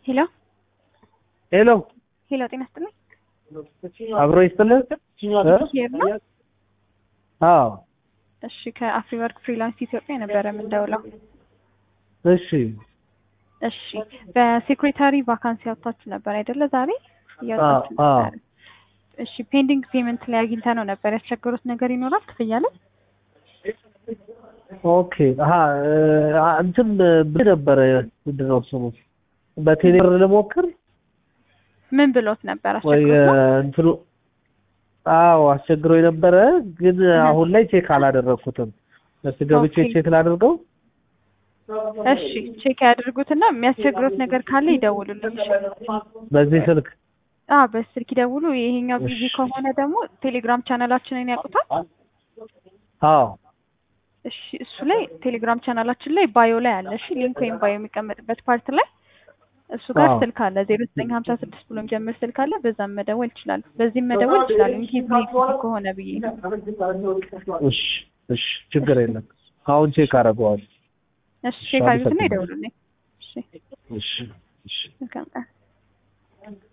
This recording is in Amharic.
ሄሎ ሄሎ ሄሎ፣ ጤና ይስጥልኝ። አብሮ ይስጥልን። ሄር ነው? አዎ እሺ፣ ከአፍሪ ወርክ ፍሪላንስ ኢትዮጵያ ነበረ የምንደውለው። እሺ እሺ፣ በሴክሬታሪ ቫካንሲ ያወጣችሁ ነበር አይደለ? ዛሬ እያወጣችሁ አዎ። ነበር። እሺ፣ ፔንዲንግ ፔመንት ላይ አግኝተ ነው ነበር። ያስቸገሩት ነገር ይኖራል ክፍያ ላይ? ኦኬ አሀ እ፣ እንትን ብ ነበረ ምንድን ነው ስሙ በቴሌብር ልሞክር ምን ብሎት ነበር? ወይ አስቸግሮት ነው? እ፣ እንትኑ አዎ አስቸግሮ የነበረ ግን አሁን ላይ ቼክ አላደረግኩትም። እስኪ ገብቼ ኦኬ። ቼክ ላድርገው። እሺ፣ ቼክ ያድርጉትና የሚያስቸግሩት ነገር ካለ ይደውሉልኝ። እሺ? በዚህ ስልክ አዎ፣ በስልክ ይደውሉ። ይሄኛው ቢዚ እሺ። ከሆነ ደግሞ ቴሌግራም ቻናላችንን ያውቁታል። አዎ እሺ እሱ ላይ ቴሌግራም ቻናላችን ላይ ባዮ ላይ አለ። እሺ ሊንክ ወይም ባዮ የሚቀመጥበት ፓርት ላይ እሱ ጋር አዎ። ስልክ አለ ዜሮ ዘጠኝ ሀምሳ ስድስት ብሎ የሚጀምር ስልክ አለ። በዛም መደወል ይችላሉ። በዚህም መደወል ይችላሉ። እንጂ ቢዚ ከሆነ ብዬ ነው። እሺ እሺ ችግር የለም። አሁን ቼክ አደርገዋለሁ። እሺ ቼክ አድርጉትና ይደውሉልኝ። እሺ እሺ እሺ መልካም ቀን።